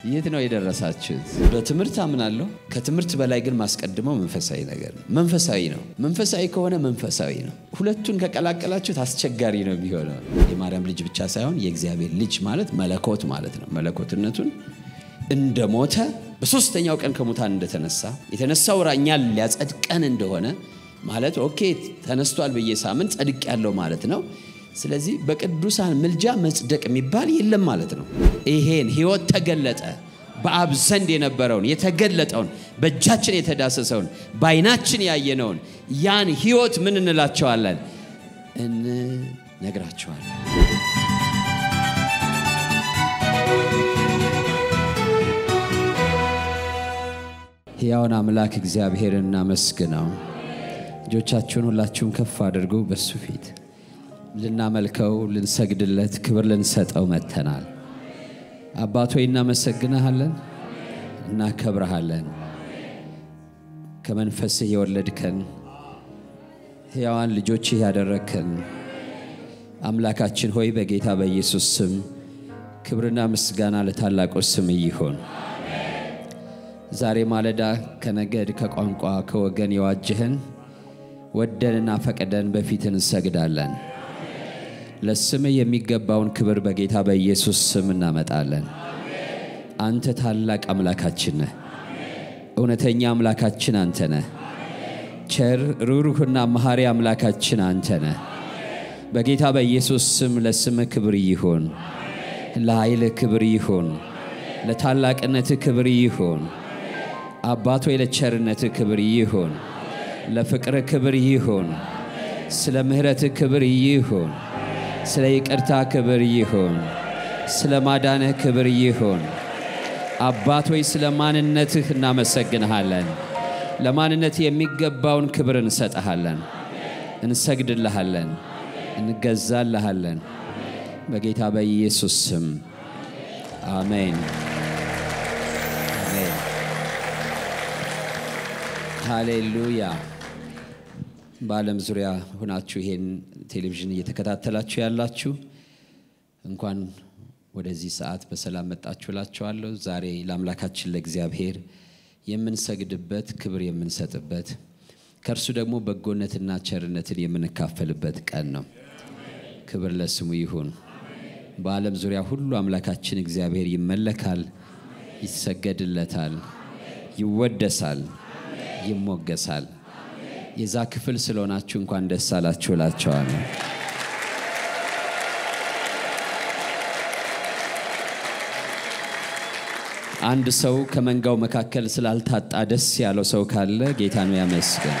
የት ነው የደረሳችሁት? በትምህርት አምናለሁ። ከትምህርት በላይ ግን ማስቀድመው መንፈሳዊ ነገር ነው። መንፈሳዊ ነው። መንፈሳዊ ከሆነ መንፈሳዊ ነው። ሁለቱን ከቀላቀላችሁት አስቸጋሪ ነው የሚሆነው። የማርያም ልጅ ብቻ ሳይሆን የእግዚአብሔር ልጅ ማለት መለኮት ማለት ነው። መለኮትነቱን እንደሞተ በሶስተኛው ቀን ከሙታን እንደተነሳ የተነሳው እኛን ሊያጸድቀን እንደሆነ ማለት ኦኬ ተነስቷል ብዬ ሳምን ጸድቅ ያለው ማለት ነው። ስለዚህ በቅዱሳን ምልጃ መጽደቅ የሚባል የለም ማለት ነው። ይሄን ህይወት ተገለጠ። በአብ ዘንድ የነበረውን የተገለጠውን በእጃችን የተዳሰሰውን በዓይናችን ያየነውን ያን ህይወት ምን እንላቸዋለን? እንነግራቸዋለን። ሕያውን አምላክ እግዚአብሔርን እናመስግነው። እጆቻችሁን ሁላችሁም ከፍ አድርጉ። በሱ ፊት ልናመልከው፣ ልንሰግድለት፣ ክብር ልንሰጠው መጥተናል። አባት ሆይ እናመሰግንሃለን፣ እናከብረሃለን። ከመንፈስህ የወለድከን ሕያዋን ልጆችህ ያደረግከን አምላካችን ሆይ በጌታ በኢየሱስ ስም ክብርና ምስጋና ለታላቁ ስም ይሁን። ዛሬ ማለዳ ከነገድ ከቋንቋ ከወገን የዋጅህን ወደንና ፈቅደን በፊት እንሰግዳለን። ለስምህ የሚገባውን ክብር በጌታ በኢየሱስ ስም እናመጣለን። አንተ ታላቅ አምላካችን ነህ። እውነተኛ አምላካችን አንተ ነህ። ቸር ሩሩህና መሐሪ አምላካችን አንተ ነህ። በጌታ በኢየሱስ ስም ለስምህ ክብር ይሁን፣ ለኃይልህ ክብር ይሁን፣ ለታላቅነትህ ክብር ይሁን። አባት ሆይ ለቸርነትህ ክብር ይሁን፣ ለፍቅርህ ክብር ይሁን፣ ስለ ምሕረትህ ክብር ይሁን፣ ስለ ይቅርታ ክብር ይሁን፣ ስለ ማዳንህ ክብር ይሁን። አባት ሆይ ስለ ማንነትህ እናመሰግንሃለን። ለማንነት የሚገባውን ክብር እንሰጠሃለን፣ እንሰግድልሃለን፣ እንገዛልሃለን። በጌታ በኢየሱስ ስም አሜን፣ አሜን። ሃሌሉያ። በዓለም ዙሪያ ሆናችሁ ይሄን ቴሌቪዥን እየተከታተላችሁ ያላችሁ እንኳን ወደዚህ ሰዓት በሰላም መጣችሁ እላችኋለሁ። ዛሬ ለአምላካችን ለእግዚአብሔር የምንሰግድበት ክብር የምንሰጥበት ከእርሱ ደግሞ በጎነትና ቸርነትን የምንካፈልበት ቀን ነው። ክብር ለስሙ ይሁን። በዓለም ዙሪያ ሁሉ አምላካችን እግዚአብሔር ይመለካል፣ ይሰገድለታል፣ ይወደሳል፣ ይሞገሳል። የዛ ክፍል ስለሆናችሁ እንኳን ደስ አላችሁ እላቸዋለሁ። አንድ ሰው ከመንጋው መካከል ስላልታጣ ደስ ያለው ሰው ካለ ጌታ ነው ያመስገን።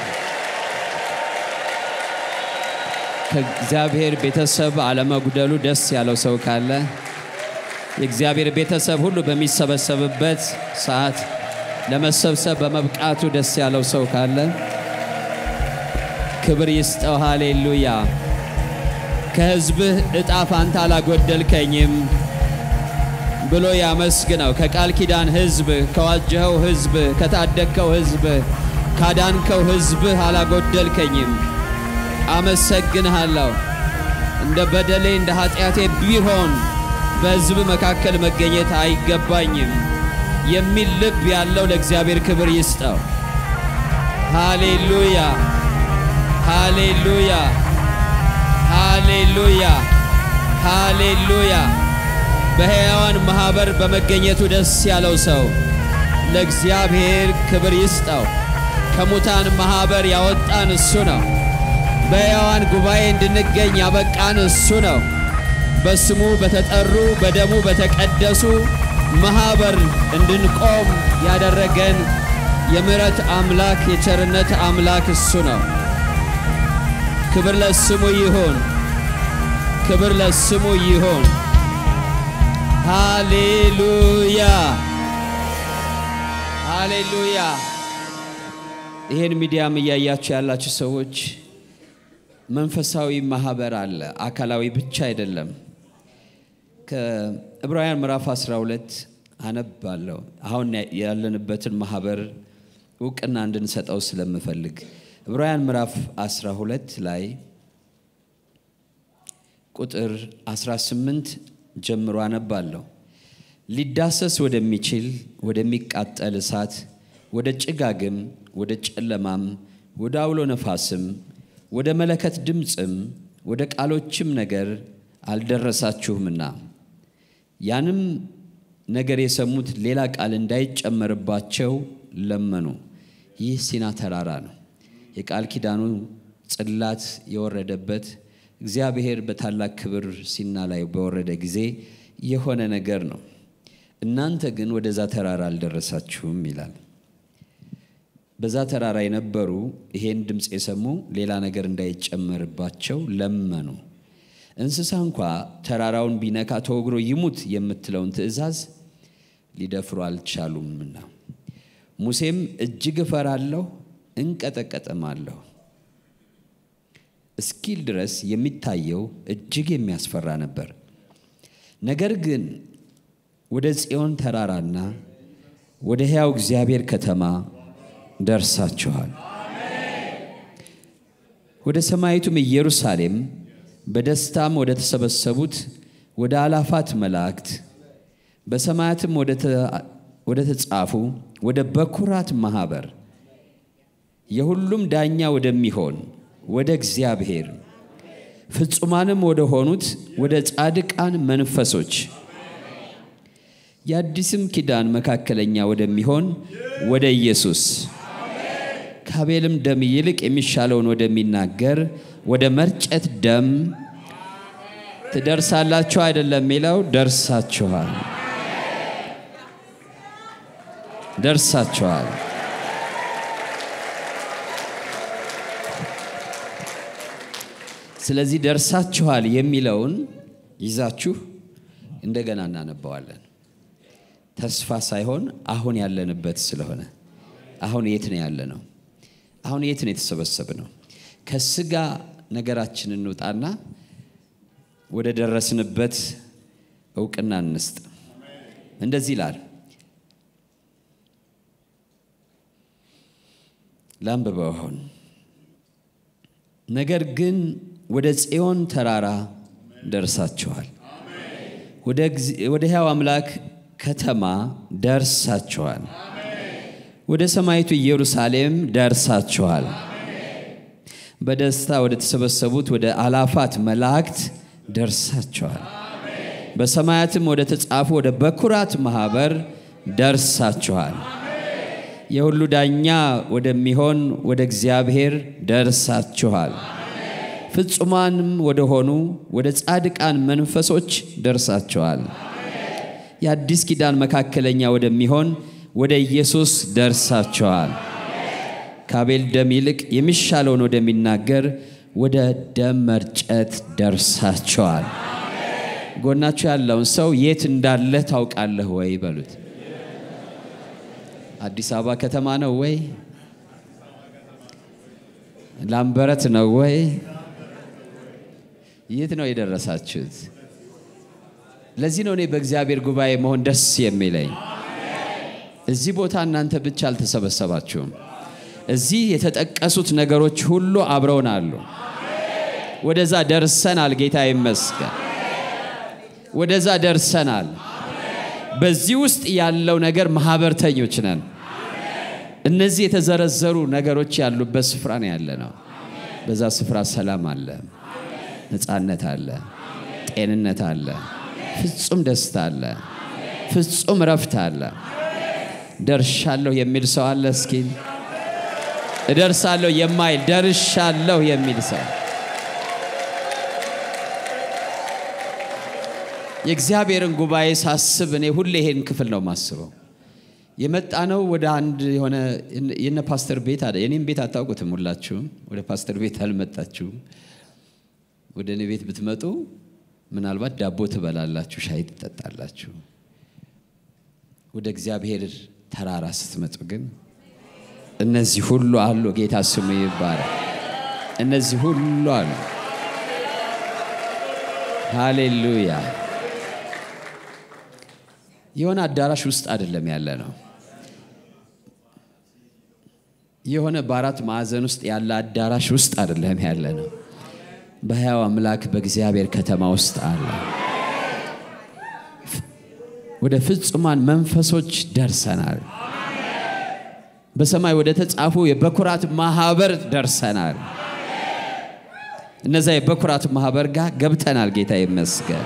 ከእግዚአብሔር ቤተሰብ አለመጉደሉ ደስ ያለው ሰው ካለ የእግዚአብሔር ቤተሰብ ሁሉ በሚሰበሰብበት ሰዓት ለመሰብሰብ በመብቃቱ ደስ ያለው ሰው ካለ ክብር ይስጠው። ሃሌሉያ። ከሕዝብህ ዕጣ ፋንታ አላጎደልከኝም ብሎ ያመስግነው። ከቃል ኪዳን ሕዝብ፣ ከዋጀኸው ሕዝብ፣ ከታደግከው ሕዝብ፣ ካዳንከው ሕዝብህ አላጎደልከኝም። አመሰግንሃለሁ። እንደ በደሌ እንደ ኃጢአቴ ቢሆን በሕዝብ መካከል መገኘት አይገባኝም የሚል ልብ ያለው ለእግዚአብሔር ክብር ይስጠው። ሃሌሉያ፣ ሃሌሉያ፣ ሃሌሉያ፣ ሃሌሉያ። በሕያዋን ማኅበር በመገኘቱ ደስ ያለው ሰው ለእግዚአብሔር ክብር ይስጠው። ከሙታን ማኅበር ያወጣን እሱ ነው። በሕያዋን ጉባኤ እንድንገኝ ያበቃን እሱ ነው። በስሙ በተጠሩ በደሙ በተቀደሱ ማኅበር እንድንቆም ያደረገን የምሕረት አምላክ የቸርነት አምላክ እሱ ነው። ክብር ለስሙ ይሁን፣ ክብር ለስሙ ይሁን። ሃሌሉያ ሃሌሉያ። ይህን ሚዲያም እያያችሁ ያላችሁ ሰዎች መንፈሳዊ ማህበር አለ፣ አካላዊ ብቻ አይደለም። ከዕብራውያን ምዕራፍ 12 አነባለሁ። አሁን ያለንበትን ማህበር እውቅና እንድንሰጠው ስለምፈልግ ዕብራውያን ምዕራፍ 12 ላይ ቁጥር 18 ጀምሮ አነባለሁ። ሊዳሰስ ወደሚችል ወደሚቃጠል እሳት፣ ወደ ጭጋግም፣ ወደ ጨለማም፣ ወደ አውሎ ነፋስም፣ ወደ መለከት ድምፅም፣ ወደ ቃሎችም ነገር አልደረሳችሁምና ያንም ነገር የሰሙት ሌላ ቃል እንዳይጨመርባቸው ለመኑ። ይህ ሲና ተራራ ነው። የቃል ኪዳኑ ጽላት የወረደበት እግዚአብሔር በታላቅ ክብር ሲና ላይ በወረደ ጊዜ የሆነ ነገር ነው። እናንተ ግን ወደዛ ተራራ አልደረሳችሁም ይላል። በዛ ተራራ የነበሩ ይሄን ድምፅ የሰሙ ሌላ ነገር እንዳይጨመርባቸው ለመኑ። እንስሳ እንኳ ተራራውን ቢነካ ተወግሮ ይሙት የምትለውን ትእዛዝ ሊደፍሩ አልቻሉምና ሙሴም እጅግ እፈራለሁ እንቀጠቀጥማለሁ እስኪል ድረስ የሚታየው እጅግ የሚያስፈራ ነበር። ነገር ግን ወደ ጽዮን ተራራና ወደ ሕያው እግዚአብሔር ከተማ ደርሳችኋል፣ ወደ ሰማይቱም ኢየሩሳሌም በደስታም ወደ ተሰበሰቡት ወደ አላፋት መላእክት በሰማያትም ወደ ተጻፉ ወደ በኩራት ማኅበር የሁሉም ዳኛ ወደሚሆን ወደ እግዚአብሔር ፍጹማንም ወደ ሆኑት ወደ ጻድቃን መንፈሶች የአዲስም ኪዳን መካከለኛ ወደሚሆን ወደ ኢየሱስ ከአቤልም ደም ይልቅ የሚሻለውን ወደሚናገር ወደ መርጨት ደም ትደርሳላችሁ አይደለም የሚለው ደርሳችኋል፣ ደርሳችኋል። ስለዚህ ደርሳችኋል የሚለውን ይዛችሁ እንደገና እናነባዋለን። ተስፋ ሳይሆን አሁን ያለንበት ስለሆነ አሁን የት ነው ያለ ነው? አሁን የት ነው የተሰበሰብ ነው? ከስጋ ነገራችን እንውጣና ወደ ደረስንበት እውቅና እንስጥ። እንደዚህ ይላል። ላንብበው አሁን ነገር ግን ወደ ጽዮን ተራራ ደርሳችኋል፣ ወደ ሕያው አምላክ ከተማ ደርሳችኋል፣ ወደ ሰማይቱ ኢየሩሳሌም ደርሳችኋል፣ በደስታ ወደ ተሰበሰቡት ወደ አላፋት መላእክት ደርሳችኋል፣ በሰማያትም ወደ ተጻፉ ወደ በኩራት ማኅበር ደርሳችኋል፣ የሁሉ ዳኛ ወደሚሆን ወደ እግዚአብሔር ደርሳችኋል ፍጹማንም ወደ ሆኑ ወደ ጻድቃን መንፈሶች ደርሳችኋል። የአዲስ ኪዳን መካከለኛ ወደሚሆን ወደ ኢየሱስ ደርሳችኋል። ከአቤል ደም ይልቅ የሚሻለውን ወደሚናገር ወደ ደም መርጨት ደርሳችኋል። ጎናችሁ ያለውን ሰው የት እንዳለ ታውቃለህ ወይ በሉት። አዲስ አበባ ከተማ ነው ወይ? ላምበረት ነው ወይ? የት ነው የደረሳችሁት? ለዚህ ነው እኔ በእግዚአብሔር ጉባኤ መሆን ደስ የሚለኝ። እዚህ ቦታ እናንተ ብቻ አልተሰበሰባችሁም። እዚህ የተጠቀሱት ነገሮች ሁሉ አብረውን አሉ። ወደዛ ደርሰናል። ጌታ ይመስገን። ወደዛ ደርሰናል። በዚህ ውስጥ ያለው ነገር ማህበርተኞች ነን። እነዚህ የተዘረዘሩ ነገሮች ያሉበት ስፍራ ነው ያለ ነው። በዛ ስፍራ ሰላም አለ፣ ነፃነት አለ፣ ጤንነት አለ፣ ፍጹም ደስታ አለ፣ ፍጹም ረፍት አለ። ደርሻለሁ የሚል ሰው አለ? እስኪ እደርሳለሁ የማይል ደርሻለሁ የሚል ሰው የእግዚአብሔርን ጉባኤ ሳስብ እኔ ሁሌ ይሄን ክፍል ነው የማስበው። የመጣ ነው ወደ አንድ የሆነ የነ ፓስተር ቤት አለ። የኔም ቤት አታውቁትም ሁላችሁም። ወደ ፓስተር ቤት አልመጣችሁም። ወደ እኔ ቤት ብትመጡ ምናልባት ዳቦ ትበላላችሁ፣ ሻይ ትጠጣላችሁ። ወደ እግዚአብሔር ተራራ ስትመጡ ግን እነዚህ ሁሉ አሉ። ጌታ ስሙ ይባላል። እነዚህ ሁሉ አሉ። ሃሌሉያ። የሆነ አዳራሽ ውስጥ አይደለም ያለ ነው። የሆነ በአራት ማዕዘን ውስጥ ያለ አዳራሽ ውስጥ አይደለም ያለ ነው። በሕያው አምላክ በእግዚአብሔር ከተማ ውስጥ አለ። ወደ ፍጹማን መንፈሶች ደርሰናል። በሰማይ ወደ ተጻፉ የበኩራት ማህበር ደርሰናል። እነዛ የበኩራት ማህበር ጋር ገብተናል። ጌታ ይመስገን።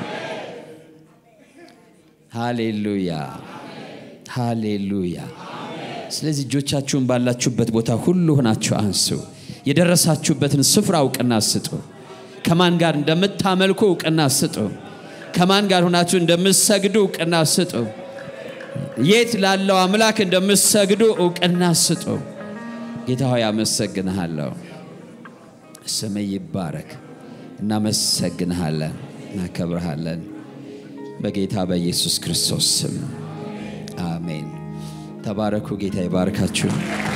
ሃሌሉያ ሃሌሉያ። ስለዚህ እጆቻችሁን ባላችሁበት ቦታ ሁሉ ሆናችሁ አንሱ። የደረሳችሁበትን ስፍራ እውቅና ስጡ። ከማን ጋር እንደምታመልኩ እውቅና ስጡ። ከማን ጋር ሆናችሁ እንደምትሰግዱ እውቅና ስጡ። የት ላለው አምላክ እንደምትሰግዱ እውቅና ስጡ። ጌታ ሆይ አመሰግንሃለሁ። ስም ይባረክ። እናመሰግንሃለን፣ እናከብርሃለን። በጌታ በኢየሱስ ክርስቶስ ስም አሜን። ተባረኩ። ጌታ ይባርካችሁ።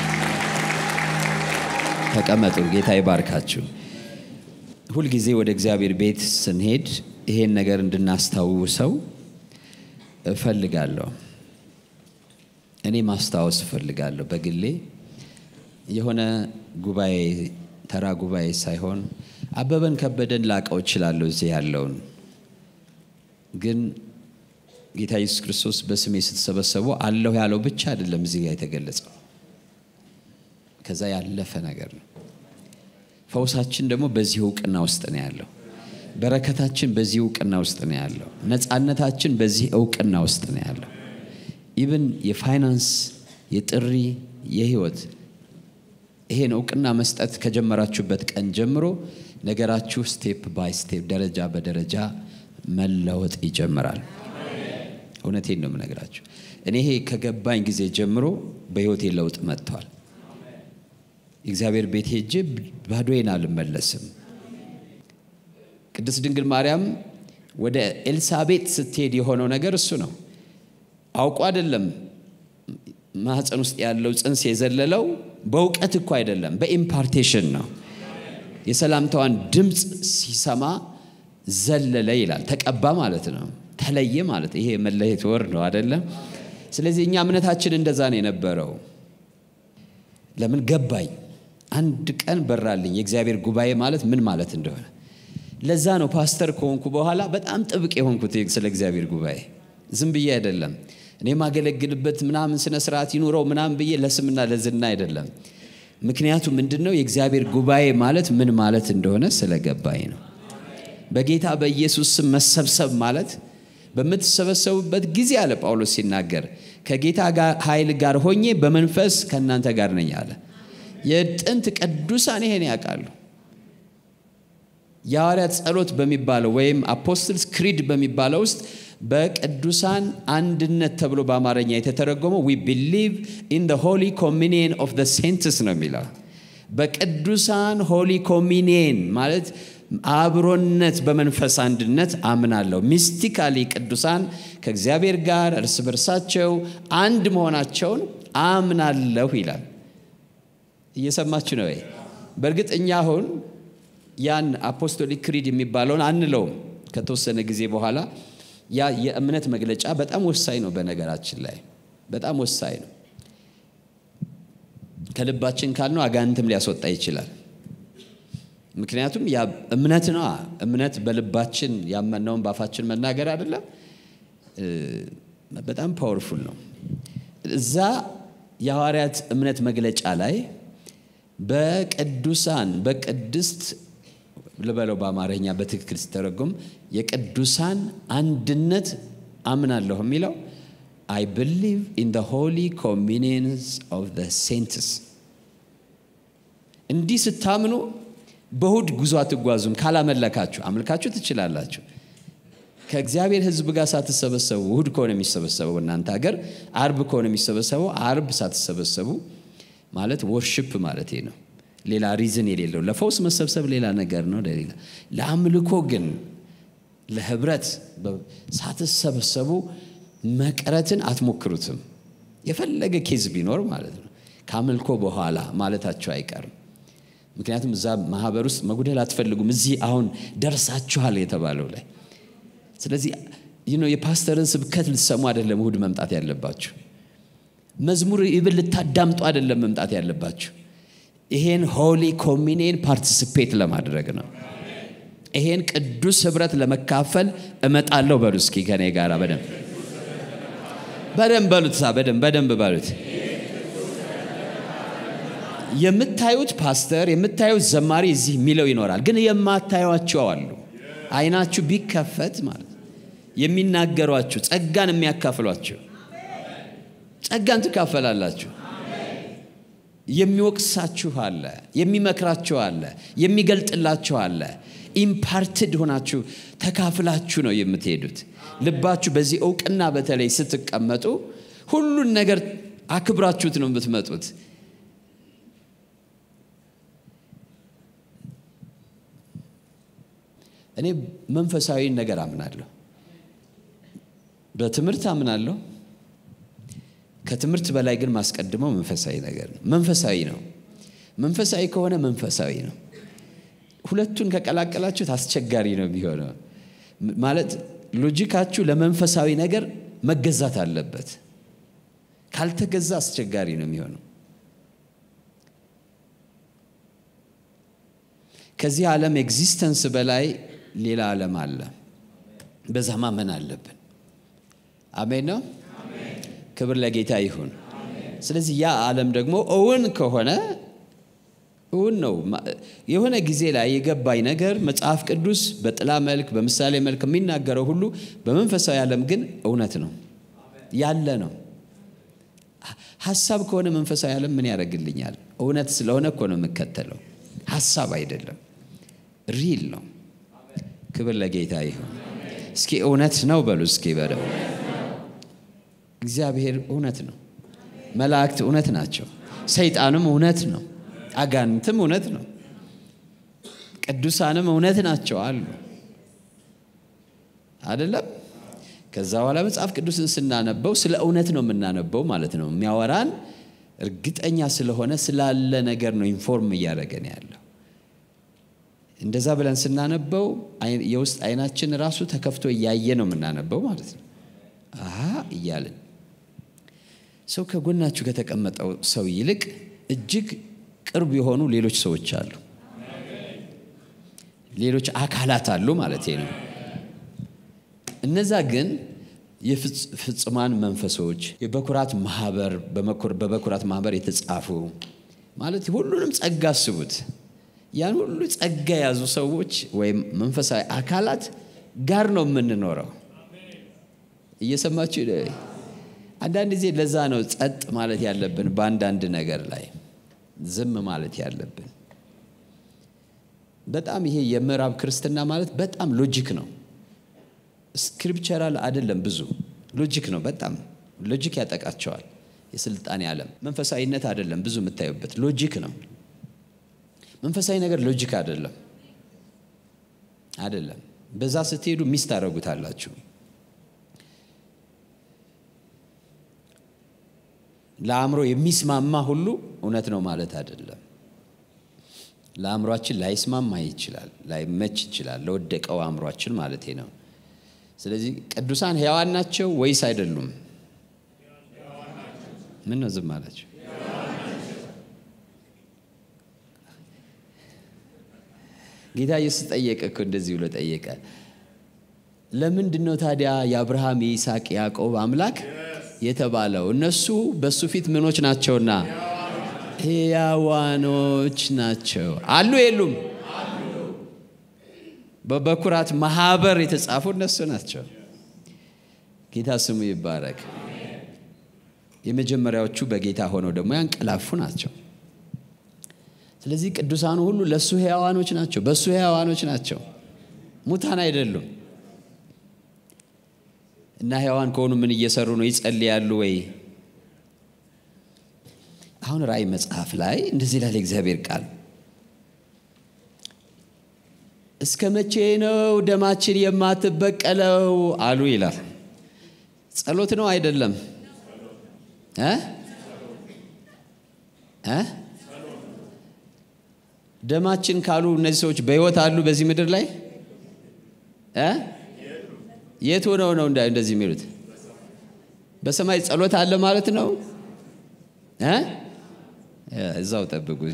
ተቀመጡ። ጌታ ይባርካችሁ። ሁልጊዜ ወደ እግዚአብሔር ቤት ስንሄድ ይሄን ነገር እንድናስታውሰው እፈልጋለሁ። እኔ ማስታወስ እፈልጋለሁ በግሌ የሆነ ጉባኤ ተራ ጉባኤ ሳይሆን አበበን ከበደን ላቀው እችላለሁ እዚህ ያለውን ግን ጌታ ኢየሱስ ክርስቶስ በስሜ ስትሰበሰቡ አለሁ ያለው ብቻ አይደለም እዚህ ጋር የተገለጸው ከዛ ያለፈ ነገር ነው። ፈውሳችን ደግሞ በዚህ እውቅና ውስጥ ነው ያለው። በረከታችን በዚህ እውቅና ውስጥ ነው ያለው። ነፃነታችን በዚህ እውቅና ውስጥ ነው ያለው። ኢብን የፋይናንስ የጥሪ የህይወት ይሄን እውቅና መስጠት ከጀመራችሁበት ቀን ጀምሮ ነገራችሁ ስቴፕ ባይ ስቴፕ ደረጃ በደረጃ መለወጥ ይጀምራል። እውነቴን ነው የምነግራችሁ። እኔ ይሄ ከገባኝ ጊዜ ጀምሮ በህይወቴ ለውጥ መጥቷል። እግዚአብሔር ቤት ሄጄ ባዶዬን አልመለስም። ቅድስት ድንግል ማርያም ወደ ኤልሳቤጥ ስትሄድ የሆነው ነገር እሱ ነው። አውቆ አይደለም ማህፀን ውስጥ ያለው ጽንስ የዘለለው በእውቀት እኮ አይደለም፣ በኢምፓርቴሽን ነው። የሰላምታዋን ድምፅ ሲሰማ ዘለለ ይላል። ተቀባ ማለት ነው። ተለየ ማለት ይሄ መለየት ወር ነው አይደለም። ስለዚህ እኛ እምነታችን እንደዛ ነው የነበረው። ለምን ገባኝ። አንድ ቀን በራልኝ የእግዚአብሔር ጉባኤ ማለት ምን ማለት እንደሆነ። ለዛ ነው ፓስተር ከሆንኩ በኋላ በጣም ጥብቅ የሆንኩት ስለ እግዚአብሔር ጉባኤ። ዝም ብዬ አይደለም እኔ ማገለግልበት ምናምን ስነ ስርዓት ይኑረው ምናምን ብዬ ለስምና ለዝና አይደለም። ምክንያቱም ምንድን ነው የእግዚአብሔር ጉባኤ ማለት ምን ማለት እንደሆነ ስለገባኝ ነው። በጌታ በኢየሱስ ስም መሰብሰብ ማለት በምትሰበሰቡበት ጊዜ አለ ጳውሎስ ሲናገር ከጌታ ኃይል ጋር ሆኜ በመንፈስ ከእናንተ ጋር ነኝ አለ። የጥንት ቅዱሳን ይሄን ያውቃሉ። የሐዋርያት ጸሎት በሚባለው ወይም አፖስትልስ ክሪድ በሚባለው ውስጥ በቅዱሳን አንድነት ተብሎ በአማርኛ የተተረጎመው ዊ ቢሊቭ ኢን ደ ሆሊ ኮሚኒየን ኦፍ ደ ሴንትስ ነው የሚለው። በቅዱሳን ሆሊ ኮሚኒየን ማለት አብሮነት በመንፈስ አንድነት አምናለሁ። ሚስቲካሊ ቅዱሳን ከእግዚአብሔር ጋር እርስ በርሳቸው አንድ መሆናቸውን አምናለሁ ይላል። እየሰማችሁ ነው ወይ? በእርግጥ እኛ አሁን ያን አፖስቶሊክ ክሪድ የሚባለውን አንለውም። ከተወሰነ ጊዜ በኋላ ያ የእምነት መግለጫ በጣም ወሳኝ ነው። በነገራችን ላይ በጣም ወሳኝ ነው። ከልባችን ካልነው አጋንንትም ሊያስወጣ ይችላል። ምክንያቱም ያ እምነት ነው። እምነት በልባችን ያመነውን በአፋችን መናገር አይደለም። በጣም ፓወርፉል ነው። እዛ የሐዋርያት እምነት መግለጫ ላይ በቅዱሳን በቅድስት ልበለው በአማርኛ በትክክል ሲተረጉም የቅዱሳን አንድነት አምናለሁ የሚለው አይ ብሊቭ ኢን ደ ሆሊ ኮሚኒየንስ ኦፍ ደ ሴንትስ። እንዲህ ስታምኑ በእሁድ ጉዞ አትጓዙም። ካላመለካችሁ አምልካችሁ ትችላላችሁ። ከእግዚአብሔር ሕዝብ ጋር ሳትሰበሰቡ እሁድ ከሆነ የሚሰበሰበው እናንተ ሀገር አርብ ከሆነ የሚሰበሰበው አርብ ሳትሰበሰቡ ማለት ወርሽፕ ማለት ነው። ሌላ ሪዝን የሌለው ለፈውስ መሰብሰብ ሌላ ነገር ነው። ለሌላ ለአምልኮ ግን ለህብረት ሳትሰበሰቡ መቅረትን አትሞክሩትም። የፈለገ ኬዝ ቢኖር ማለት ነው ከአምልኮ በኋላ ማለታቸው አይቀርም። ምክንያቱም እዛ ማህበር ውስጥ መጉደል አትፈልጉም። እዚህ አሁን ደርሳችኋል የተባለው ላይ ስለዚህ የፓስተርን ስብከት ልትሰሙ አይደለም እሁድ መምጣት ያለባችሁ። መዝሙር ይብል ልታዳምጡ አይደለም መምጣት ያለባችሁ። ይሄን ሆሊ ኮሚኒየን ፓርቲሲፔት ለማድረግ ነው። ይሄን ቅዱስ ህብረት ለመካፈል እመጣለሁ በሉ እስኪ ከኔ ጋር በደንብ በደንብ በሉት ሳ በደንብ በደንብ በሉት። የምታዩት ፓስተር የምታዩት ዘማሪ እዚህ የሚለው ይኖራል፣ ግን የማታዩቸው አሉ። አይናችሁ ቢከፈት ማለት የሚናገሯችሁ ጸጋን የሚያካፍሏችሁ ጸጋን ትካፈላላችሁ። የሚወቅሳችሁ አለ፣ የሚመክራችሁ አለ፣ የሚገልጥላችሁ አለ። ኢምፓርትድ ሆናችሁ ተካፍላችሁ ነው የምትሄዱት። ልባችሁ በዚህ እውቅና በተለይ ስትቀመጡ ሁሉን ነገር አክብራችሁት ነው የምትመጡት። እኔ መንፈሳዊ ነገር አምናለሁ፣ በትምህርት አምናለሁ። ከትምህርት በላይ ግን ማስቀድመው መንፈሳዊ ነገር ነው። መንፈሳዊ ነው። መንፈሳዊ ከሆነ መንፈሳዊ ነው። ሁለቱን ከቀላቀላችሁት አስቸጋሪ ነው የሚሆነው። ማለት ሎጂካችሁ ለመንፈሳዊ ነገር መገዛት አለበት። ካልተገዛ አስቸጋሪ ነው የሚሆነው። ከዚህ ዓለም ኤግዚስተንስ በላይ ሌላ ዓለም አለ። በዛ ማመን አለብን። አሜን ነው። ክብር ለጌታ ይሁን። ስለዚህ ያ ዓለም ደግሞ እውን ከሆነ እውን ነው። የሆነ ጊዜ ላይ የገባኝ ነገር መጽሐፍ ቅዱስ በጥላ መልክ በምሳሌ መልክ የሚናገረው ሁሉ በመንፈሳዊ ዓለም ግን እውነት ነው ያለ ነው። ሀሳብ ከሆነ መንፈሳዊ ዓለም ምን ያደርግልኛል? እውነት ስለሆነ እኮ ነው የምከተለው፣ ሀሳብ አይደለም፣ ሪል ነው። ክብር ለጌታ ይሁን። እስኪ እውነት ነው በሉ እስኪ በለው። እግዚአብሔር እውነት ነው። መላእክት እውነት ናቸው። ሰይጣንም እውነት ነው። አጋንንትም እውነት ነው። ቅዱሳንም እውነት ናቸው አሉ አይደለም። ከዛ በኋላ መጽሐፍ ቅዱስን ስናነበው ስለ እውነት ነው የምናነበው ማለት ነው። የሚያወራን እርግጠኛ ስለሆነ ስላለ ነገር ነው ኢንፎርም እያደረገን ያለው። እንደዛ ብለን ስናነበው የውስጥ አይናችን ራሱ ተከፍቶ እያየ ነው የምናነበው ማለት ነው። አሀ እያልን ሰው ከጎናችሁ ከተቀመጠው ሰው ይልቅ እጅግ ቅርብ የሆኑ ሌሎች ሰዎች አሉ፣ ሌሎች አካላት አሉ ማለት ነው። እነዛ ግን የፍጹማን መንፈሶች የበኩራት ማህበር በበኩራት ማህበር የተጻፉ ማለት ሁሉንም ጸጋ አስቡት። ያን ሁሉ ጸጋ የያዙ ሰዎች ወይም መንፈሳዊ አካላት ጋር ነው የምንኖረው። እየሰማችሁ አንዳንድ ጊዜ ለዛ ነው ጸጥ ማለት ያለብን፣ በአንዳንድ ነገር ላይ ዝም ማለት ያለብን። በጣም ይሄ የምዕራብ ክርስትና ማለት በጣም ሎጂክ ነው። ስክሪፕቸራል አይደለም፣ ብዙ ሎጂክ ነው። በጣም ሎጂክ ያጠቃቸዋል። የስልጣኔ ዓለም መንፈሳዊነት አይደለም፣ ብዙ የምታዩበት ሎጂክ ነው። መንፈሳዊ ነገር ሎጂክ አይደለም፣ አይደለም። በዛ ስትሄዱ ሚስ ታደርጉታላችሁ። ለአእምሮ የሚስማማ ሁሉ እውነት ነው ማለት አይደለም። ለአእምሯችን ላይስማማ ይችላል፣ ላይመች ይችላል፣ ለወደቀው አእምሯችን ማለት ነው። ስለዚህ ቅዱሳን ሕያዋን ናቸው ወይስ አይደሉም? ምን ነው ዝም አላቸው? ጌታ ኢየሱስ ጠየቀ እኮ እንደዚህ ብሎ ጠየቀ። ለምንድን ነው ታዲያ የአብርሃም የይስሐቅ ያዕቆብ አምላክ የተባለው? እነሱ በእሱ ፊት ምኖች ናቸውና ሕያዋኖች ናቸው አሉ የሉም? በበኩራት ማህበር የተጻፉ እነሱ ናቸው። ጌታ ስሙ ይባረክ። የመጀመሪያዎቹ በጌታ ሆነው ደግሞ ያንቀላፉ ናቸው። ስለዚህ ቅዱሳኑ ሁሉ ለእሱ ሕያዋኖች ናቸው፣ በእሱ ሕያዋኖች ናቸው፣ ሙታን አይደሉም። እና ሕያዋን ከሆኑ ምን እየሰሩ ነው? ይጸልያሉ ወይ? አሁን ራእይ መጽሐፍ ላይ እንደዚህ ይላል እግዚአብሔር ቃል እስከ መቼ ነው ደማችን የማትበቀለው አሉ ይላል። ጸሎት ነው አይደለም? እ እ ደማችን ካሉ እነዚህ ሰዎች በሕይወት አሉ በዚህ ምድር ላይ እ የት ሆነው ነው እንደዚህ የሚሉት? በሰማይ ጸሎት አለ ማለት ነው እ እዛው ጠብቁኝ።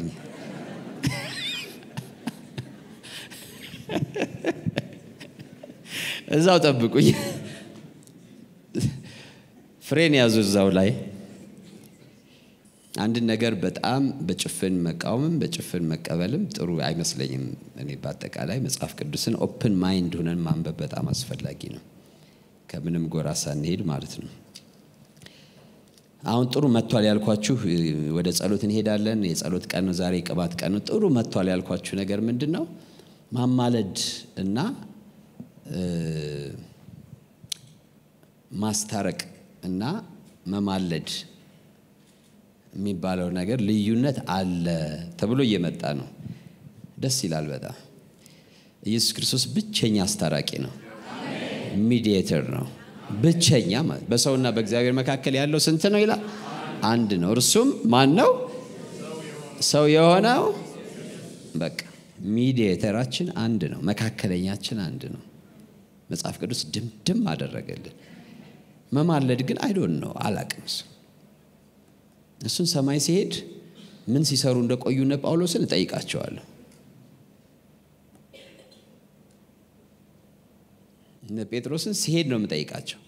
እዛው ጠብቁኝ። ፍሬን ያዙ እዛው ላይ አንድን ነገር በጣም በጭፍን መቃወምም በጭፍን መቀበልም ጥሩ አይመስለኝም። እኔ በአጠቃላይ መጽሐፍ ቅዱስን ኦፕን ማይንድ ሆነን ማንበብ በጣም አስፈላጊ ነው፣ ከምንም ጎራ ሳንሄድ ማለት ነው። አሁን ጥሩ መጥቷል ያልኳችሁ ወደ ጸሎት እንሄዳለን። የጸሎት ቀን ነው ዛሬ፣ ቅባት ቀን ነው። ጥሩ መጥቷል ያልኳችሁ ነገር ምንድን ነው? ማማለድ እና ማስታረቅ እና መማለድ የሚባለው ነገር ልዩነት አለ ተብሎ እየመጣ ነው። ደስ ይላል በጣም። ኢየሱስ ክርስቶስ ብቸኛ አስታራቂ ነው፣ ሚዲየተር ነው። ብቸኛ ማለት በሰውና በእግዚአብሔር መካከል ያለው ስንት ነው ይላል? አንድ ነው። እርሱም ማን ነው? ሰው የሆነው በቃ ሚዲየተራችን አንድ ነው፣ መካከለኛችን አንድ ነው። መጽሐፍ ቅዱስ ድምድም አደረገልን። መማለድ ግን አይዶን ነው አላቅም እሱ እሱን ሰማይ ሲሄድ ምን ሲሰሩ እንደቆዩ እነ ጳውሎስን እጠይቃቸዋለሁ። እነ ጴጥሮስን ሲሄድ ነው የምጠይቃቸው።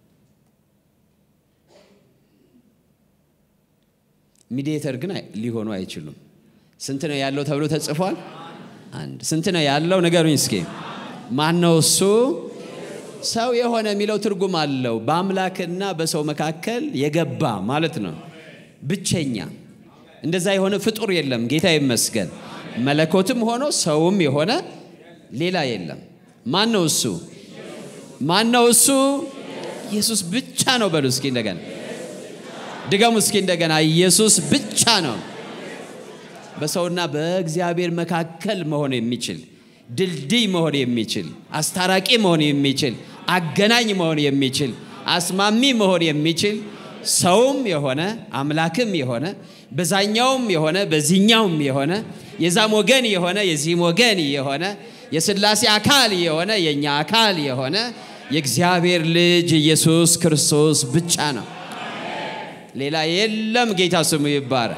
ሚዲየተር ግን ሊሆኑ አይችሉም። ስንት ነው ያለው ተብሎ ተጽፏል? አንድ። ስንት ነው ያለው ንገሩኝ እስኪ። ማን ነው እሱ? ሰው የሆነ የሚለው ትርጉም አለው። በአምላክና በሰው መካከል የገባ ማለት ነው። ብቸኛ እንደዛ የሆነ ፍጡር የለም። ጌታ ይመስገን። መለኮትም ሆኖ ሰውም የሆነ ሌላ የለም። ማን ነው እሱ? ማን ነው እሱ? ኢየሱስ ብቻ ነው። በሉ እስኪ እንደገና ድገሙ እስኪ እንደገና። ኢየሱስ ብቻ ነው። በሰውና በእግዚአብሔር መካከል መሆን የሚችል ድልድይ መሆን የሚችል አስታራቂ መሆን የሚችል አገናኝ መሆን የሚችል አስማሚ መሆን የሚችል ሰውም የሆነ አምላክም የሆነ በዛኛውም የሆነ በዚህኛውም የሆነ የዛም ወገን የሆነ የዚህም ወገን የሆነ የሥላሴ አካል የሆነ የእኛ አካል የሆነ የእግዚአብሔር ልጅ ኢየሱስ ክርስቶስ ብቻ ነው። ሌላ የለም። ጌታ ስሙ ይባረክ።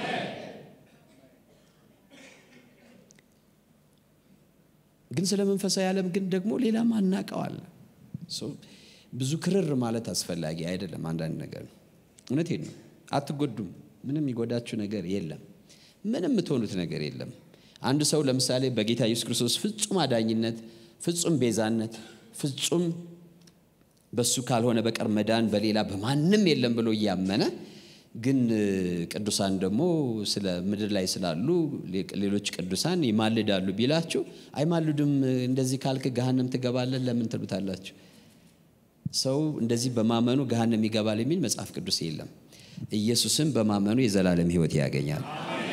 ግን ስለ መንፈሳዊ ዓለም ግን ደግሞ ሌላ ማናቀዋል ብዙ ክርር ማለት አስፈላጊ አይደለም። አንዳንድ ነገር ነው። እውነቴን ነው። አትጎዱም። ምንም የሚጎዳችሁ ነገር የለም። ምንም የምትሆኑት ነገር የለም። አንድ ሰው ለምሳሌ በጌታ ኢየሱስ ክርስቶስ ፍጹም አዳኝነት፣ ፍጹም ቤዛነት፣ ፍጹም በሱ ካልሆነ በቀር መዳን በሌላ በማንም የለም ብሎ እያመነ ግን ቅዱሳን ደግሞ ስለ ምድር ላይ ስላሉ ሌሎች ቅዱሳን ይማልዳሉ ቢላችሁ አይማልዱም። እንደዚህ ካልክ ገሃነም ትገባለን ለምን ትሉታላችሁ? ሰው እንደዚህ በማመኑ ገሃነም ይገባል የሚል መጽሐፍ ቅዱስ የለም። ኢየሱስን በማመኑ የዘላለም ሕይወት ያገኛል።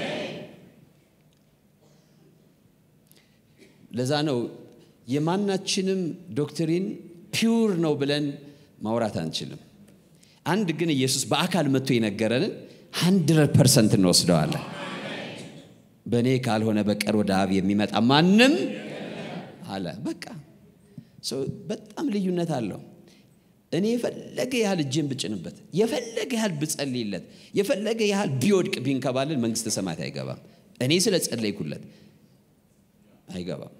ለዛ ነው የማናችንም ዶክትሪን ፒውር ነው ብለን ማውራት አንችልም። አንድ ግን ኢየሱስ በአካል መጥቶ የነገረንን ሀንድረድ ፐርሰንት እንወስደዋለን። በእኔ ካልሆነ በቀር ወደ አብ የሚመጣ ማንም አለ። በቃ በጣም ልዩነት አለው። እኔ የፈለገ ያህል እጄን ብጭንበት፣ የፈለገ ያህል ብጸልይለት፣ የፈለገ ያህል ቢወድቅ ቢንከባልን መንግስተ ሰማያት አይገባም። እኔ ስለ ጸለይኩለት አይገባም።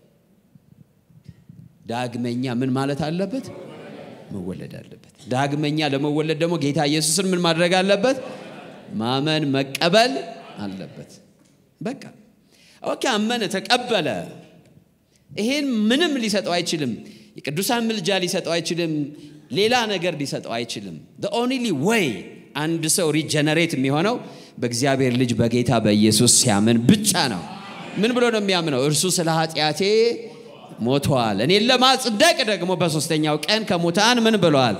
ዳግመኛ ምን ማለት አለበት? መወለድ አለበት። ዳግመኛ ለመወለድ ደግሞ ጌታ ኢየሱስን ምን ማድረግ አለበት? ማመን መቀበል አለበት። በቃ ኦኬ፣ አመነ፣ ተቀበለ። ይሄን ምንም ሊሰጠው አይችልም። የቅዱሳን ምልጃ ሊሰጠው አይችልም። ሌላ ነገር ሊሰጠው አይችልም። ኦንሊ ወይ አንድ ሰው ሪጀነሬት የሚሆነው በእግዚአብሔር ልጅ በጌታ በኢየሱስ ሲያምን ብቻ ነው። ምን ብሎ ነው የሚያምነው? እርሱ ስለ ኃጢአቴ ሞቷል፣ እኔን ለማጽደቅ ደግሞ በሦስተኛው ቀን ከሙታን ምን ብሏል?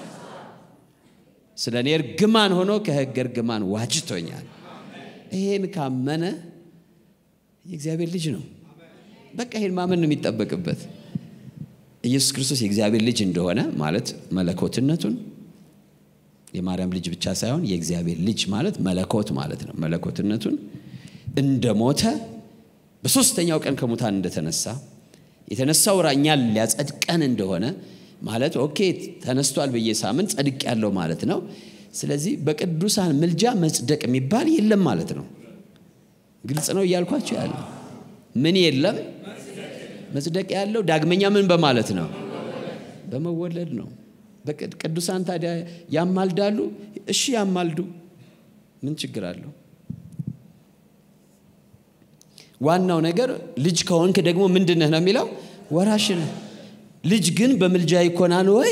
ስለ እኔ እርግማን ሆኖ ከሕግ እርግማን ዋጅቶኛል። ይሄን ካመነ የእግዚአብሔር ልጅ ነው። በቃ ይሄን ማመን ነው የሚጠበቅበት። ኢየሱስ ክርስቶስ የእግዚአብሔር ልጅ እንደሆነ ማለት መለኮትነቱን የማርያም ልጅ ብቻ ሳይሆን የእግዚአብሔር ልጅ ማለት መለኮት ማለት ነው። መለኮትነቱን እንደሞተ በሦስተኛው ቀን ከሙታን እንደተነሳ የተነሳው እኛን ሊያጸድቀን እንደሆነ ማለት ኦኬ ተነስቷል ብዬ ሳምን ጸድቅ ያለው ማለት ነው። ስለዚህ በቅዱሳን ምልጃ መጽደቅ የሚባል የለም ማለት ነው። ግልጽ ነው እያልኳቸው ያለ ምን የለም መጽደቅ ያለው ዳግመኛ ምን በማለት ነው? በመወለድ ነው። ቅዱሳን ታዲያ ያማልዳሉ። እሺ ያማልዱ፣ ምን ችግር አለው? ዋናው ነገር ልጅ ከሆንክ ደግሞ ምንድነህ ነው የሚለው ወራሽ ነህ። ልጅ ግን በምልጃ ይኮናል ወይ?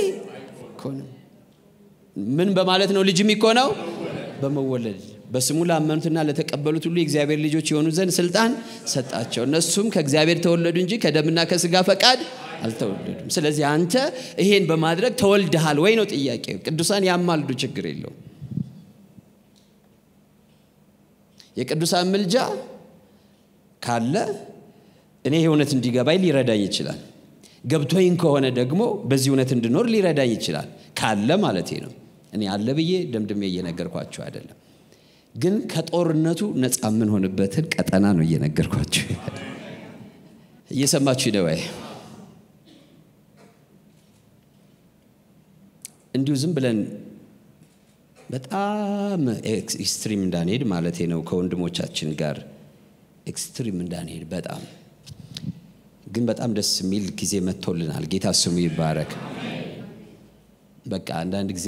ምን በማለት ነው ልጅ የሚኮነው? በመወለድ በስሙ ላመኑትና ለተቀበሉት ሁሉ የእግዚአብሔር ልጆች የሆኑ ዘንድ ስልጣን ሰጣቸው። እነሱም ከእግዚአብሔር ተወለዱ እንጂ ከደምና ከስጋ ፈቃድ አልተወለዱም። ስለዚህ አንተ ይሄን በማድረግ ተወልደሃል ወይ ነው ጥያቄው። ቅዱሳን ያማልዱ፣ ችግር የለውም። የቅዱሳን ምልጃ ካለ እኔ ይህ እውነት እንዲገባኝ ሊረዳኝ ይችላል። ገብቶኝ ከሆነ ደግሞ በዚህ እውነት እንድኖር ሊረዳኝ ይችላል። ካለ ማለቴ ነው። እኔ አለ ብዬ ደምድሜ እየነገርኳቸው አይደለም፣ ግን ከጦርነቱ ነፃ የምንሆንበትን ቀጠና ነው እየነገርኳቸው። እየሰማችሁ ደዋይ እንዲሁ ዝም ብለን በጣም ኤክስትሪም እንዳንሄድ ማለቴ ነው ከወንድሞቻችን ጋር ኤክስትሪም እንዳንሄድ በጣም ግን በጣም ደስ የሚል ጊዜ መጥቶልናል። ጌታ ስሙ ይባረክ። በቃ አንዳንድ ጊዜ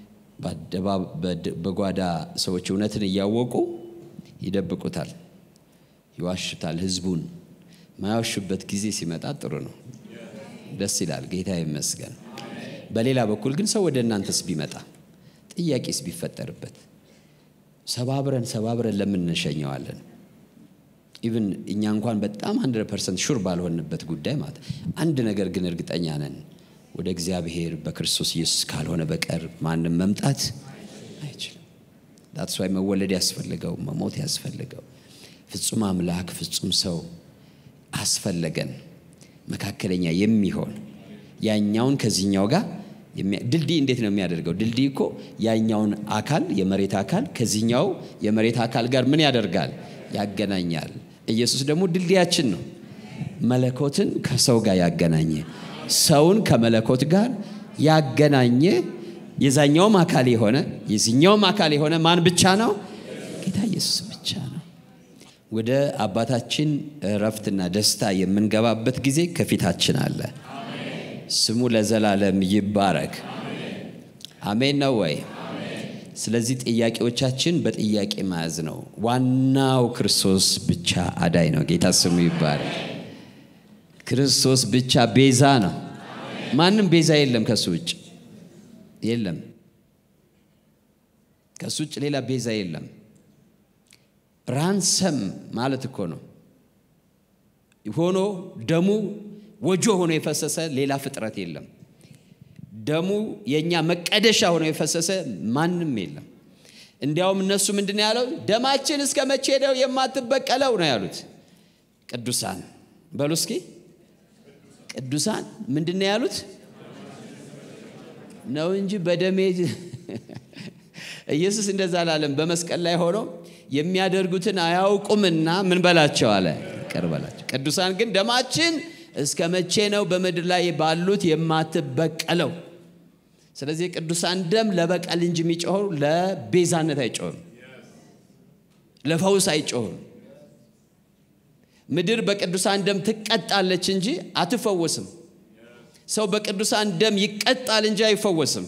በጓዳ ሰዎች እውነትን እያወቁ ይደብቁታል፣ ይዋሹታል። ህዝቡን ማያዋሹበት ጊዜ ሲመጣ ጥሩ ነው፣ ደስ ይላል። ጌታ ይመስገን። በሌላ በኩል ግን ሰው ወደ እናንተስ ቢመጣ ጥያቄስ ቢፈጠርበት ሰባብረን ሰባብረን ለምን እንሸኘዋለን? ኢቭን እኛ እንኳን በጣም 100 ፐርሰንት ሹር ባልሆንበት ጉዳይ ማለት አንድ ነገር ግን እርግጠኛ ነን፣ ወደ እግዚአብሔር በክርስቶስ ኢየሱስ ካልሆነ በቀር ማንም መምጣት አይችልም። ዳትስ ዋይ መወለድ ያስፈልገው መሞት ያስፈልገው ፍጹም አምላክ ፍጹም ሰው አስፈለገን። መካከለኛ የሚሆን ያኛውን ከዚህኛው ጋር ድልድይ እንዴት ነው የሚያደርገው? ድልድይ እኮ ያኛውን አካል የመሬት አካል ከዚህኛው የመሬት አካል ጋር ምን ያደርጋል? ያገናኛል። ኢየሱስ ደግሞ ድልድያችን ነው። መለኮትን ከሰው ጋር ያገናኘ፣ ሰውን ከመለኮት ጋር ያገናኘ የዛኛውም አካል የሆነ የዚኛውም አካል የሆነ ማን ብቻ ነው? ጌታ ኢየሱስ ብቻ ነው። ወደ አባታችን እረፍትና ደስታ የምንገባበት ጊዜ ከፊታችን አለ። ስሙ ለዘላለም ይባረክ። አሜን ነው ወይ? ስለዚህ ጥያቄዎቻችን በጥያቄ መያዝ ነው። ዋናው ክርስቶስ ብቻ አዳይ ነው። ጌታ ስሙ ይባረክ። ክርስቶስ ብቻ ቤዛ ነው። ማንም ቤዛ የለም ከሱ ውጭ የለም። ከሱ ውጭ ሌላ ቤዛ የለም። ራንሰም ማለት እኮ ነው ሆኖ ደሙ ወጆ ሆኖ የፈሰሰ ሌላ ፍጥረት የለም። ደሙ የእኛ መቀደሻ ሆኖ የፈሰሰ ማንም የለም። እንዲያውም እነሱ ምንድን ነው ያለው? ደማችን እስከ መቼ ነው የማትበቀለው ነው ያሉት። ቅዱሳን በሉ እስኪ ቅዱሳን ምንድን ነው ያሉት? ነው እንጂ በደሜ ኢየሱስ እንደዛ አላለም። በመስቀል ላይ ሆኖ የሚያደርጉትን አያውቁምና ምን በላቸው አለ፣ ይቅር በላቸው። ቅዱሳን ግን ደማችን እስከ መቼ ነው በምድር ላይ ባሉት የማትበቀለው? ስለዚህ የቅዱሳን ደም ለበቀል እንጂ የሚጮኸው ለቤዛነት አይጮህም፣ ለፈውስ አይጮህም። ምድር በቅዱሳን ደም ትቀጣለች እንጂ አትፈወስም። ሰው በቅዱሳን ደም ይቀጣል እንጂ አይፈወስም።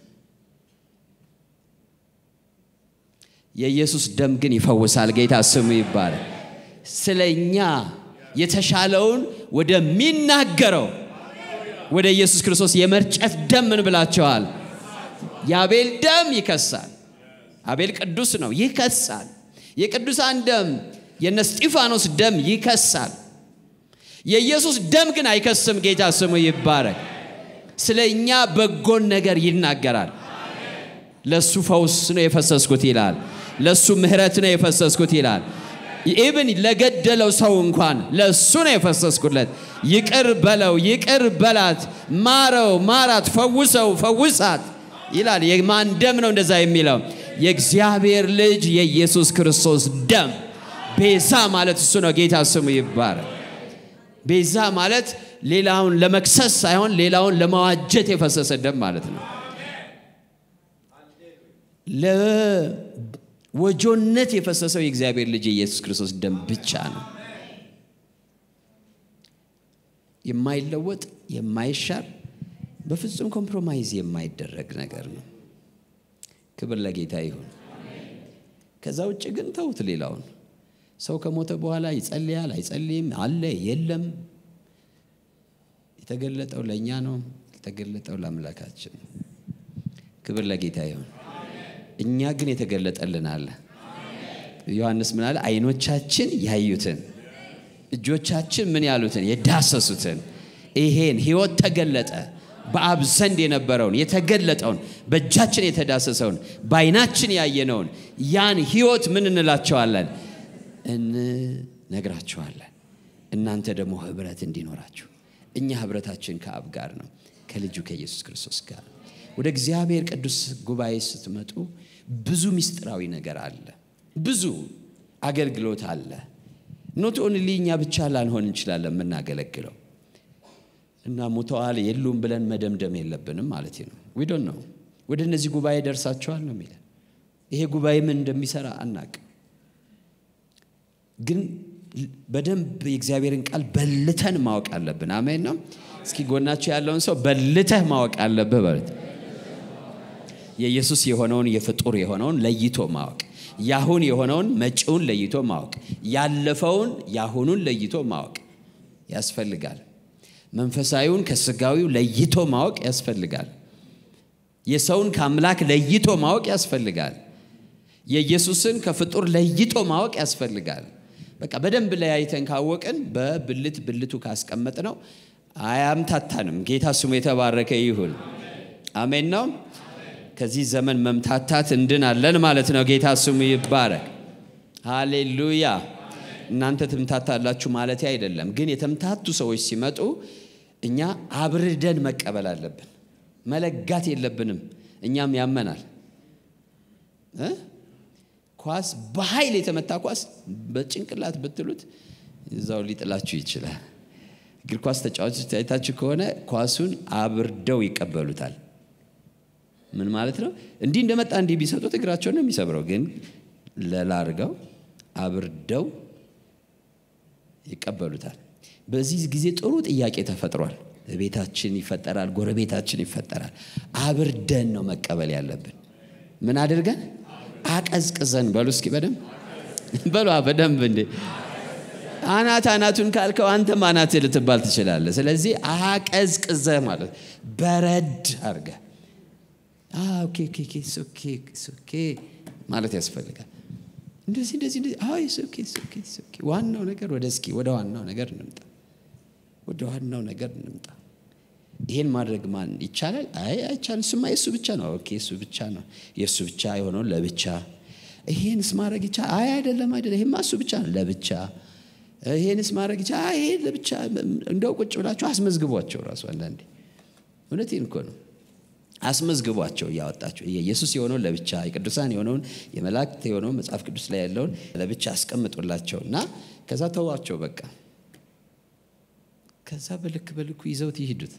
የኢየሱስ ደም ግን ይፈውሳል። ጌታ ስሙ ይባላል። ስለ እኛ የተሻለውን ወደሚናገረው ወደ ኢየሱስ ክርስቶስ የመርጨት ደም ምን ብላቸዋል? የአቤል ደም ይከሳል። አቤል ቅዱስ ነው፣ ይከሳል። የቅዱሳን ደም የነ እስጢፋኖስ ደም ይከሳል። የኢየሱስ ደም ግን አይከስም። ጌታ ስሙ ይባረክ። ስለ እኛ በጎን ነገር ይናገራል። ለሱ ፈውስ ነው የፈሰስኩት ይላል። ለሱ ምሕረት ነው የፈሰስኩት ይላል። ኢብን ለገደለው ሰው እንኳን ለእሱ ነው የፈሰስኩለት። ይቅር በለው፣ ይቅር በላት፣ ማረው፣ ማራት፣ ፈውሰው፣ ፈውሳት ይላል። የማን ደም ነው እንደዛ የሚለው? የእግዚአብሔር ልጅ የኢየሱስ ክርስቶስ ደም። ቤዛ ማለት እሱ ነው። ጌታ ስሙ ይባረክ። ቤዛ ማለት ሌላውን ለመክሰስ ሳይሆን ሌላውን ለማዋጀት የፈሰሰ ደም ማለት ነው። ለወጆነት የፈሰሰው የእግዚአብሔር ልጅ የኢየሱስ ክርስቶስ ደም ብቻ ነው። የማይለወጥ የማይሻር በፍጹም ኮምፕሮማይዝ የማይደረግ ነገር ነው። ክብር ለጌታ ይሁን። ከዛ ውጭ ግን ተውት ሌላውን። ሰው ከሞተ በኋላ ይጸልያል አይጸልይም፣ አለ የለም፣ የተገለጠው ለእኛ ነው፣ የተገለጠው ለአምላካችን። ክብር ለጌታ ይሁን። እኛ ግን የተገለጠልን አለ። ዮሐንስ ምን አለ? አይኖቻችን ያዩትን እጆቻችን ምን ያሉትን የዳሰሱትን ይሄን ህይወት ተገለጠ። በአብ ዘንድ የነበረውን የተገለጠውን በእጃችን የተዳሰሰውን በአይናችን ያየነውን ያን ህይወት ምን እንላቸዋለን? እንነግራቸዋለን። እናንተ ደግሞ ህብረት እንዲኖራችሁ። እኛ ህብረታችን ከአብ ጋር ነው፣ ከልጁ ከኢየሱስ ክርስቶስ ጋር። ወደ እግዚአብሔር ቅዱስ ጉባኤ ስትመጡ ብዙ ምስጢራዊ ነገር አለ፣ ብዙ አገልግሎት አለ። ኖት ኦንሊ እኛ ብቻ ላንሆን እንችላለን የምናገለግለው እና ሞተዋል የሉም ብለን መደምደም የለብንም ማለት ነው። ዊዶን ነው ወደ እነዚህ ጉባኤ ደርሳቸዋል ነው የሚለን። ይሄ ጉባኤ ምን እንደሚሰራ አናቅም፣ ግን በደንብ የእግዚአብሔርን ቃል በልተን ማወቅ አለብን። አሜን ነው። እስኪ ጎናቸው ያለውን ሰው በልተህ ማወቅ አለብህ በሉት። የኢየሱስ የሆነውን የፍጡር የሆነውን ለይቶ ማወቅ ያሁን የሆነውን መጪውን ለይቶ ማወቅ ያለፈውን ያሁኑን ለይቶ ማወቅ ያስፈልጋል። መንፈሳዊውን ከስጋዊው ለይቶ ማወቅ ያስፈልጋል። የሰውን ከአምላክ ለይቶ ማወቅ ያስፈልጋል። የኢየሱስን ከፍጡር ለይቶ ማወቅ ያስፈልጋል። በቃ በደንብ ለያይተን ካወቅን በብልት ብልቱ ካስቀመጥ ነው አያምታታንም። ጌታ ስሙ የተባረከ ይሁን። አሜን ነው። ከዚህ ዘመን መምታታት እንድናለን ማለት ነው። ጌታ ስሙ ይባረክ። ሃሌሉያ። እናንተ ትምታታላችሁ ማለት አይደለም፣ ግን የተምታቱ ሰዎች ሲመጡ እኛ አብርደን መቀበል አለብን። መለጋት የለብንም። እኛም ያመናል። ኳስ በኃይል የተመታ ኳስ በጭንቅላት ብትሉት እዛው ሊጥላችሁ ይችላል። እግር ኳስ ተጫዋቾች አይታችሁ ከሆነ ኳሱን አብርደው ይቀበሉታል። ምን ማለት ነው? እንዲህ እንደመጣ እንዲህ ቢሰጡት እግራቸውን ነው የሚሰብረው። ግን ለላርገው አብርደው ይቀበሉታል። በዚህ ጊዜ ጥሩ ጥያቄ ተፈጥሯል። ቤታችን ይፈጠራል፣ ጎረቤታችን ይፈጠራል። አብርደን ነው መቀበል ያለብን። ምን አድርገን አቀዝቅዘን በሉ እስኪ በደንብ በሉ በደንብ እንዴ አናት አናቱን ካልከው አንተም አናት ልትባል ትችላለህ። ስለዚህ አቀዝቅዘህ ማለት በረድ አድርገህ ኦኬ ማለት ያስፈልጋል። እንደዚህ እንደዚህ እንደዚህ አይ ኦኬ ኦኬ ኦኬ ዋናው ነገር ወደ እስኪ ወደ ዋናው ነገር እንምጣ፣ ወደ ዋናው ነገር እንምጣ። ይሄን ማድረግ ማን ይቻላል? አይ አይቻልም። እሱማ የእሱ ብቻ ነው። ኦኬ እሱ ብቻ ነው። የእሱ ብቻ የሆነውን ለብቻ ይሄንስ ማድረግ ይቻላል? አይ አይደለም፣ አይደለም። ይሄማ እሱ ብቻ ነው ለብቻ ይሄንስ ማድረግ ይቻላል? አይ ይሄ ለብቻ። እንደው ቁጭ ብላችሁ አስመዝግቧቸው ራሱ አንዳንዴ እውነቴን እኮ ነው አስመዝግቧቸው እያወጣቸው የኢየሱስ የሆነውን ለብቻ የቅዱሳን የሆነውን የመላእክት የሆነውን መጽሐፍ ቅዱስ ላይ ያለውን ለብቻ አስቀምጡላቸው እና ከዛ ተዋቸው በቃ ከዛ በልክ በልኩ ይዘውት ይሂዱት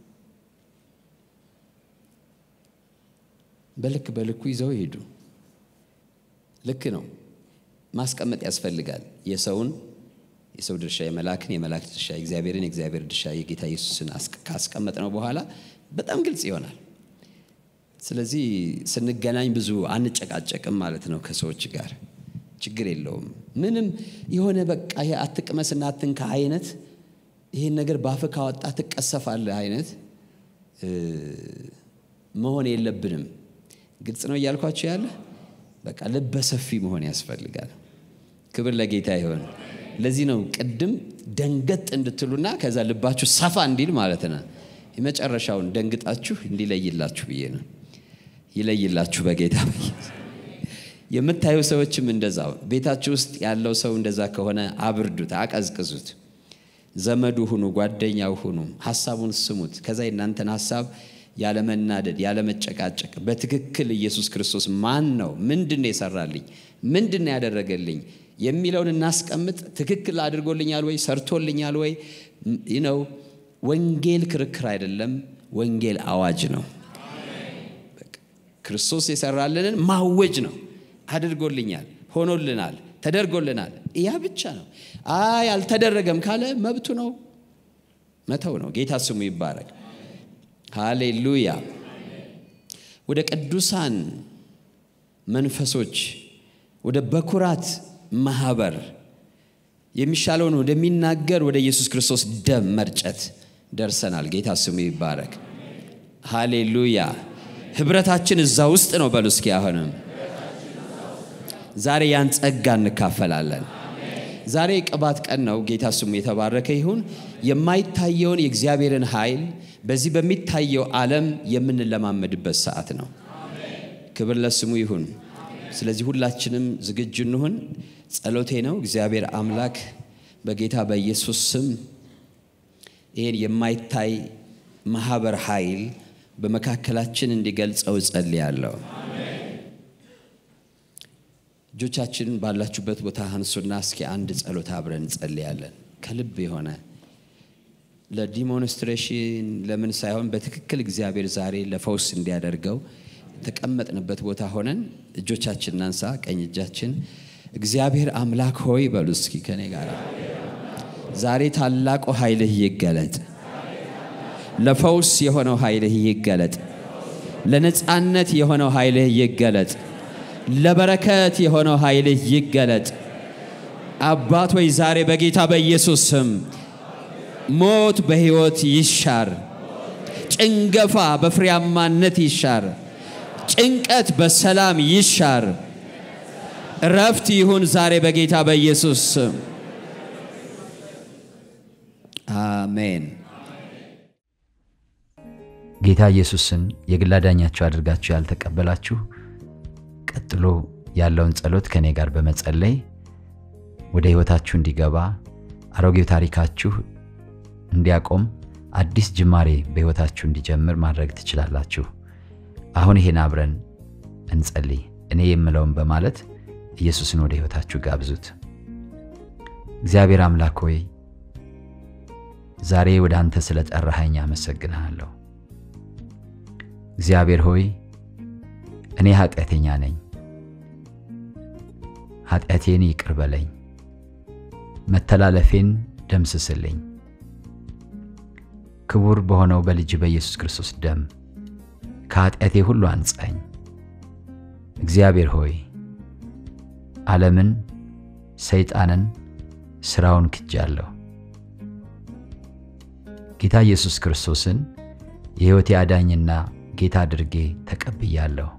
በልክ በልኩ ይዘው ይሄዱ ልክ ነው ማስቀመጥ ያስፈልጋል የሰውን የሰው ድርሻ የመላክን የመላእክት ድርሻ የእግዚአብሔርን የእግዚአብሔር ድርሻ የጌታ ኢየሱስን ካስቀመጥ ነው በኋላ በጣም ግልጽ ይሆናል ስለዚህ ስንገናኝ ብዙ አንጨቃጨቅም ማለት ነው ከሰዎች ጋር ችግር የለውም ምንም የሆነ በቃ ይሄ አትቅመስና አትንካ አይነት ይህን ነገር ባፍ ካወጣ ትቀሰፋለህ አይነት መሆን የለብንም ግልጽ ነው እያልኳቸው ያለ በቃ ልበ ሰፊ መሆን ያስፈልጋል ክብር ለጌታ ይሆን ለዚህ ነው ቅድም ደንገጥ እንድትሉና ከዛ ልባችሁ ሰፋ እንዲል ማለት ነው የመጨረሻውን ደንግጣችሁ እንዲለይላችሁ ብዬ ነው ይለይላችሁ በጌታ የምታዩ ሰዎችም እንደዛው ቤታችሁ ውስጥ ያለው ሰው እንደዛ ከሆነ አብርዱት አቀዝቅዙት ዘመዱ ሁኑ ጓደኛው ሁኑ ሀሳቡን ስሙት ከዛ የእናንተን ሀሳብ ያለመናደድ ያለመጨቃጨቅ በትክክል ኢየሱስ ክርስቶስ ማን ነው ምንድን ነው የሰራልኝ ምንድን ነው ያደረገልኝ የሚለውን እናስቀምጥ ትክክል አድርጎልኛል ወይ ሰርቶልኛል ወይ ነው ወንጌል ክርክር አይደለም ወንጌል አዋጅ ነው ክርስቶስ የሰራልንን ማወጅ ነው አድርጎልኛል ሆኖልናል ተደርጎልናል ያ ብቻ ነው አይ አልተደረገም ካለ መብቱ ነው መተው ነው ጌታ ስሙ ይባረክ ሃሌሉያ። ወደ ቅዱሳን መንፈሶች ወደ በኩራት ማህበር የሚሻለውን ወደሚናገር ወደ ኢየሱስ ክርስቶስ ደም መርጨት ደርሰናል። ጌታ ስሙ ይባረክ። ሃሌሉያ። ህብረታችን እዛ ውስጥ ነው። በሉ እስኪ አሁንም ዛሬ ያን ጸጋ እንካፈላለን። ዛሬ ቅባት ቀን ነው። ጌታ ስሙ የተባረከ ይሁን። የማይታየውን የእግዚአብሔርን ኃይል በዚህ በሚታየው ዓለም የምንለማመድበት ሰዓት ነው። ክብር ለስሙ ይሁን። ስለዚህ ሁላችንም ዝግጁ እንሁን። ጸሎቴ ነው እግዚአብሔር አምላክ በጌታ በኢየሱስ ስም ይህን የማይታይ ማህበር ኃይል በመካከላችን እንዲገልጸው እጸልያለሁ። እጆቻችንን ባላችሁበት ቦታ አንሱና እስኪ አንድ ጸሎት አብረን እንጸልያለን። ከልብ የሆነ ለዲሞንስትሬሽን ለምን ሳይሆን በትክክል እግዚአብሔር ዛሬ ለፈውስ እንዲያደርገው የተቀመጥንበት ቦታ ሆነን እጆቻችን እናንሳ። ቀኝ እጃችን እግዚአብሔር አምላክ ሆይ በሉ እስኪ ከኔ ጋር ዛሬ ታላቁ ኃይልህ ይገለጥ። ለፈውስ የሆነው ኃይልህ ይገለጥ። ለነፃነት የሆነው ኃይልህ ይገለጥ። ለበረከት የሆነው ኃይልህ ይገለጥ። አባት ወይ ዛሬ በጌታ በኢየሱስ ስም ሞት በሕይወት ይሻር፣ ጭንገፋ በፍሬያማነት ይሻር፣ ጭንቀት በሰላም ይሻር፣ እረፍት ይሁን ዛሬ በጌታ በኢየሱስ ስም አሜን። ጌታ ኢየሱስን የግል አዳኛችሁ አድርጋችሁ ያልተቀበላችሁ ቀጥሎ ያለውን ጸሎት ከእኔ ጋር በመጸለይ ወደ ሕይወታችሁ እንዲገባ አሮጌው ታሪካችሁ እንዲያቆም አዲስ ጅማሬ በሕይወታችሁ እንዲጀምር ማድረግ ትችላላችሁ። አሁን ይሄን አብረን እንጸልይ። እኔ የምለውን በማለት ኢየሱስን ወደ ሕይወታችሁ ጋብዙት። እግዚአብሔር አምላክ ሆይ ዛሬ ወደ አንተ ስለ ጠራኸኝ አመሰግንሃለሁ። እግዚአብሔር ሆይ እኔ ኃጢአተኛ ነኝ፣ ኃጢአቴን ይቅር በለኝ፣ መተላለፌን ደምስስልኝ። ክቡር በሆነው በልጅ በኢየሱስ ክርስቶስ ደም ከኃጢአቴ ሁሉ አንጻኝ። እግዚአብሔር ሆይ ዓለምን፣ ሰይጣንን፣ ሥራውን ክጃለሁ። ጌታ ኢየሱስ ክርስቶስን የሕይወቴ አዳኝና ጌታ አድርጌ ተቀብያለሁ።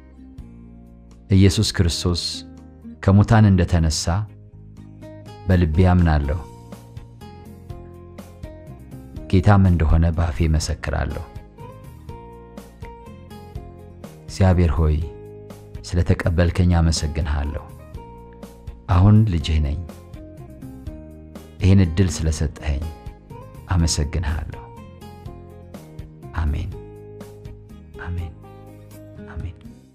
ኢየሱስ ክርስቶስ ከሙታን እንደተነሳ በልቤ አምናለሁ። ጌታም እንደሆነ በአፌ መሰክራለሁ። እግዚአብሔር ሆይ ስለ ተቀበልከኝ አመሰግንሃለሁ። አሁን ልጅህ ነኝ። ይህን ዕድል ስለሰጠኸኝ አመሰግንሃለሁ። አሜን፣ አሜን፣ አሜን።